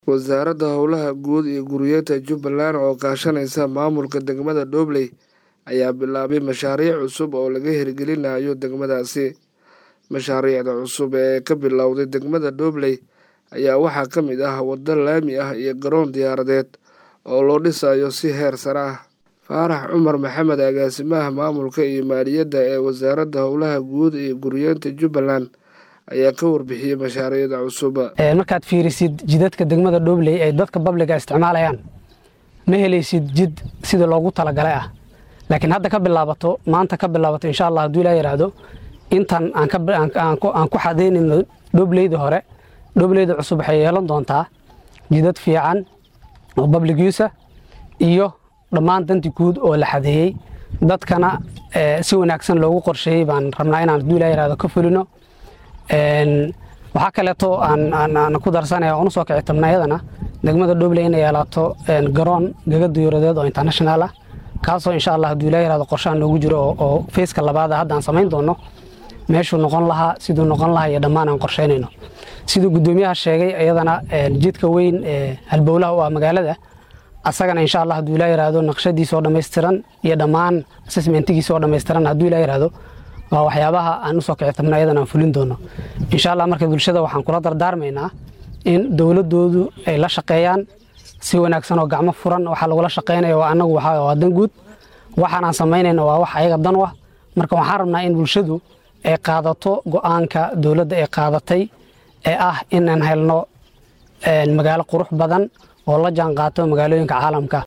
Wasaaradda Howlaha Guud iyo Guryeynta Jubbaland oo kaashanaysa maamulka degmada Doobley ayaa bilaabay mashaariic cusub oo laga hirgelinayo degmadaasi. Mashaariicda cusub ee ka bilowday degmada Doobley ayaa waxaa ka mid ah waddo laami ah iyo garoon diyaaradeed oo loo dhisayo si heer sare ah. Faarax Cumar Maxamed agaasimaha maamulka iyo maaliyadda ee Wasaaradda Howlaha Guud iyo Guryeynta Jubbaland ayaa ka warbixiyey mashaariicda cusub. markaad fiirisid jidadka degmada Doobley ay dadka babliga isticmaalayaan ma helaysid jid sida loogu talagalay ah laakiin hadda ka bilaabato maanta ka bilaabato insha allah hadduu ilaa yidhaahdo intan aan ka aan ku aan ku xadaynayno Doobleyda hore Doobleyda cusub waxay yeelan doontaa jidad fiican oo public use ah iyo dhammaan danti guud oo la xadeeyey dadkana si wanaagsan loogu qorsheeyey baan rabnaa inaan hadduu ilaa yidhaahdo ka fulino waxaa kaleeto aan ku darsanaya oon usoo kici tabna iyadana degmada Doobley inay yeelaato garoon gaga diyuuradeed oo international ah kaasoo insha allah hadduu ilaa yidhahdo qorshahan loogu jiro oo feeska labaad hadda aan samayn doono meeshuu noqon lahaa siduu noqon lahaa iyo dhammaan aan qorsheynayno siduu guddoomiyaha sheegay iyadana jidka weyn ee halbowlaha u ah magaalada asagana insha allah hadduu ilaa yidhaahdo naqshadiisa oo dhammaystiran iyo dhammaan assessmentigiisa oo dhammaystiran hadduu ilaa yidhaahdo waa waxyaabaha aan usoo kici tabna iyadan aan fulin doono insha allah marka bulshada waxaan kula dardaarmaynaa in dowladoodu ay la shaqeeyaan si wanaagsan oo gacmo furan waxaa lagula shaqeynaya waa anagu waa dan guud waxaan aan samaynayna waa wax ayaga dan u ah marka waxaan rabnaa in bulshadu ay qaadato go-aanka dowladda ay qaadatay ee ah inaan helno magaalo qurux badan oo la jaan qaato magaalooyinka caalamka